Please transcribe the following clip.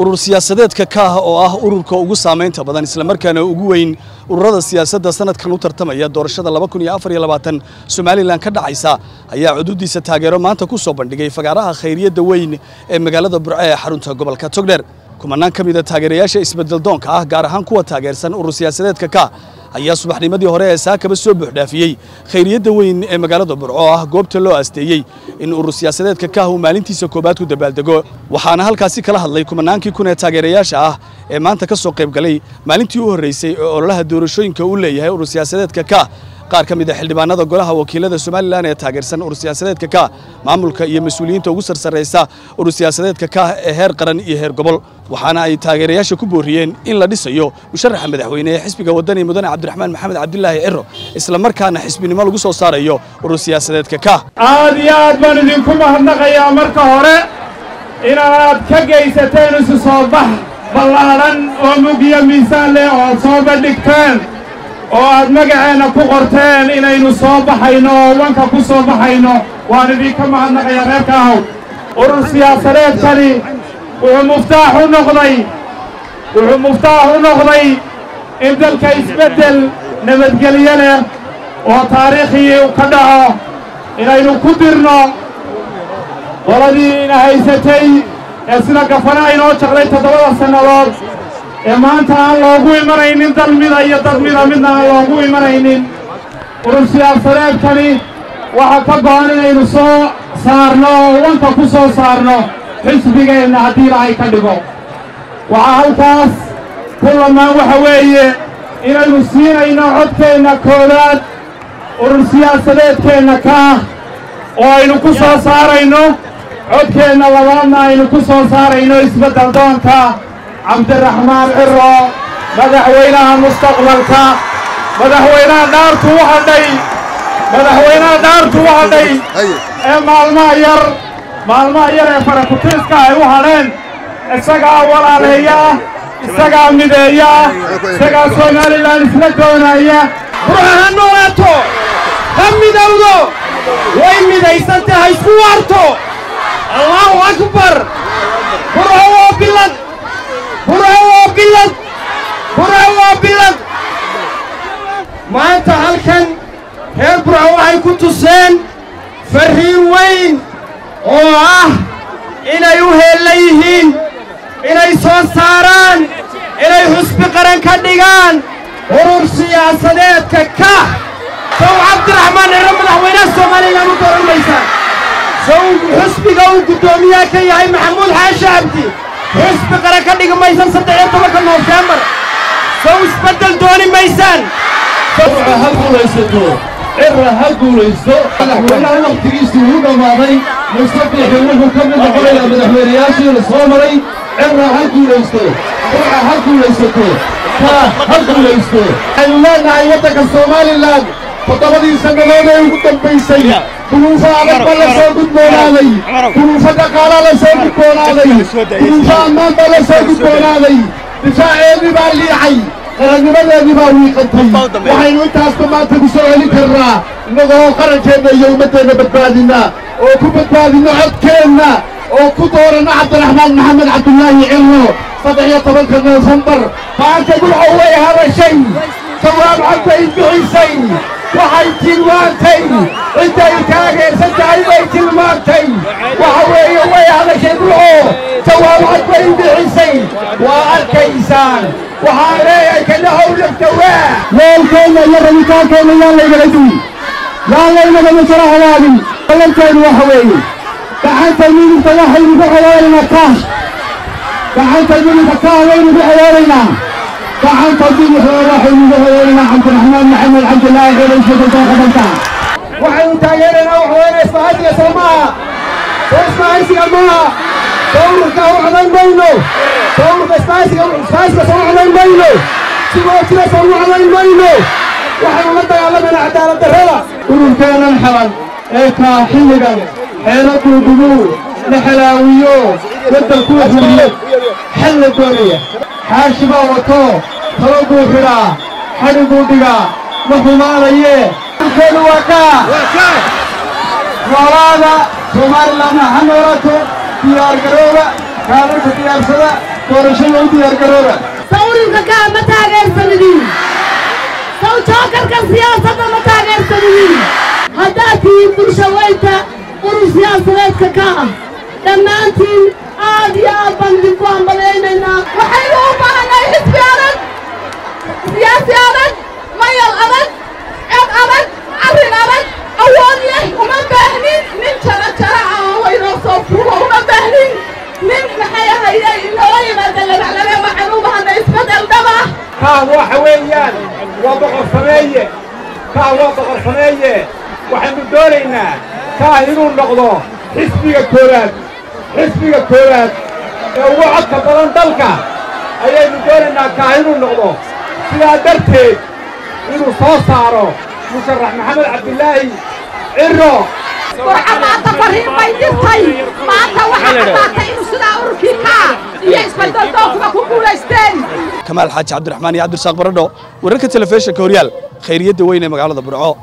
urur siyaasadeedka kaah oo ah ururka ugu saamaynta badan islamarkaana ugu weyn ururada siyaasadda sanadkan u tartamaya doorashada somalilan ka dhacaysa ayaa cududiisa taageero maanta ku soo bandhigay fagaaraha khayriyadda weyn ee magaalada burco ee xarunta gobolka togdheer kumanaan ka mida taageerayaasha isbeddeldoonka ah gaar ahaan kuwa taageersan urur siyaasadeedka kaah ayaa subaxnimadii hore ee saakaba soo buuxdhaafiyey khayriyadda weyn ee magaalada burco oo ah goobta loo aasteeyey in urur siyaasadeedka kaah uu maalintiisa koobaad ku dabaaldego waxaana halkaasi kala hadlay kumanaankii kun ee taageerayaasha ah ee maanta ka soo qayb galay maalintii u horreysay ee ololaha doorashooyinka uu leeyahay urur siyaasadeedka kaah qaar ka mid a xildhibaanada golaha wakiilada somalilan ee taageersan urur siyaasadeedka kaah maamulka iyo mas-uuliyiinta ugu sarsarraysa urur siyaasadeedka kaah ee heer qaran iyo heer gobol waxaana ay taageerayaasha ku booriyeen in la dhisayo musharaxa madaxweyne ee xisbiga waddani mudane cabdiraxmaan maxamed cabdilaahi ciro isla markaana xisbinimo lagu soo saarayo urur siyaasadeedka kaah aad iyo aad baan idinku mahadnaqayaa marka hore inaad ka geysateen isu soo bax ballaadhan oo mugiyo miisaan leh oo aad soo bandhigteen oo aad magaceenna ku qorteen inaynu soo baxayno oo wanka ku soo baxayno waan idinka mahadnaqayaa reerka ahow urur siyaasadeedkani wuxuu muftaax u noqday wuxuu muftaax u noqday in dalka isbeddel nabadgelyo leh oo taariikhii ka dhaco inaynu ku dirno qoladii ina haysatay ee sida gafana aynoo jaqday toddobada sannadood ee maanta aan loogu imanaynin dalmida iyo dadmida midna aan loogu imanaynin urur siyaasadeedkani waxaa ka go'an inaynu soo saarno oo wanka ku soo saarno xisbigeenna haddii ilaahay ka dhigo waxaa halkaas ku lamaan waxa weeye inaynu siinayno codkeenna koowaad urur siyaasadeedkeenna kaah oo aynu ku soo saarayno codkeenna labaadna aynu ku soo saarayno isbeddel doonka cabdiraxmaan ciro madaxweynaha mustaqbalka madaxweynaha dhaartu u hadhay madaxweynaha dhaartu u hadhay ee maalmaha yar maalmaha yar ee farakutiiska ay u hadheen isagaa walaaleeya isagaa mideeya isagaa somalilan isla doonaya burca ha noolaato ha midowdo way midaysanta ha isku waarto allaahu akbar burco waa bilad burco waa bilad burco waa bilad maanta halkan reer burco waxay ku tuseen farriin weyn oo ah inay u heella yihiin inay soo saaraan inay xusbi qaran ka dhigaan urur siyaasadeedka kaah sow cabdiraxmaan ciro madaxweynaha soomaalilan u dooran maysaan sow xusbiga uu guddoomiyaha ka yahay maxamuud xaashi cabdi xusbi qaran ka dhigi maysan saddex iyo tobanka noofembar sow isbeddel dooni maysaan ha guulaysato cira ha guulaysto madaxweynaha wakhtigiisii uu dhammaaday mustabiixi wuxuu ka mid noqonayaa madaxweynayaashii la soo maray cira ha guulaysto burca ha guulaysato kaah ha guulaysto waxaynu leenahay waddanka somalilan toddobadii sannadood ee ugu dambaysay duruufo adag ba la soo gudboonaaday duruufo dhaqaalaa la soo gudboonaaday duruufo ammaan baa la soo gudboonaaday difaaceedii baa liicay qarannimadeedii baa wiiqantay waxaynu intaasba maanta ku soo celin karnaa innagoo qarankeenna iyo ummaddeenna badbaadinna oo ku badbaadinno codkeenna oo ku dooranno cabdiraxmaan maxamed cabdulaahi cillo saddex iyo tobanka noofembar maanta burco way hadashay jawaab cad bay bixisay waxay tilmaantay intay taageersan tahay bay tilmaantay waxa weeye way hadashay burco jawaab cad bay bixisay waa arkaysaan waxaan leeyahay kadhahow laftawaa weelkeenna iyo rabitaankeenna yaan laygala duwi yaan laynaga masala habaabin ballanteedu waxa weeye gacanta midigta waxaynu ku xidhoonaynaa kaah gacanta midigta kaah waynu ku xidhoonaynaa gacanta bidixda waxaynu ku xidhoonaynaa cabdiraxmaan maxamed cabdilaahi cilo isbedelka qabanka waxaynu taageeraynaa waxweyne isbahaysiga soo maaha soo isbahaysiga maaha sawirka u codayn mayno sawirka isbahaysiga isbahaysiga soo codayn mayno sigoo jira soo codayn mayno waxaynu la dagaalamayna cadaalad darrada ururkeennan xalan ee kaa xilligan xeelo duudugu la xalaawiyo waddankuu xuriyad xal la doonaya xaashi baa wato talo buu xidhaa xadhiguu dhigaa ma xumaanayee urkeenu waa kaa noolaada somalilanna ha noolaato diyaargarooba kaalalka diyaarsada doorashada u diyaargarooba sawirka kaa ma taageersanidin saw jookarka siyaasadda ma taageersanidin haddaad tihiin bulsha weynta urur siyaasadeedka ka ah dhammaantiin aad iyo aad baan idinku hambalaynaynaa waxaynu u baahanay xisbi adag siyaasi adag mayal adag cod adag arrin adag awood leh uma baahnin nin jara jara ah oo waynoo soo fuulo uma baahnin nin maxay ahayay inoola yimaada labaclabe waxaan u bahanay isbedel dhaba kaa waxa weeyaan waa boqor sameeye kaa waa boqor sameeye waxaynu doonaynaa kaa inuu noqdo xisbiga koowaad xisbiga koowaad ee ugu codka badan dalka ayaynu doonaynaa kaa inuu noqdo sidaa darteed inuu soo saaro musharax maxamed cabdilaahi ciro burca maanta fariin bay dirtay maanta waxaa caddaatay inuu sidaa ururkii kaa iyo isbeddeldoonkuba ku guulaysteen kamaal xaaji cabdiraxmaan iyo cabdirasaaq baradho wararka telefishinka horyaal khayriyadda weyn ee magaalada burco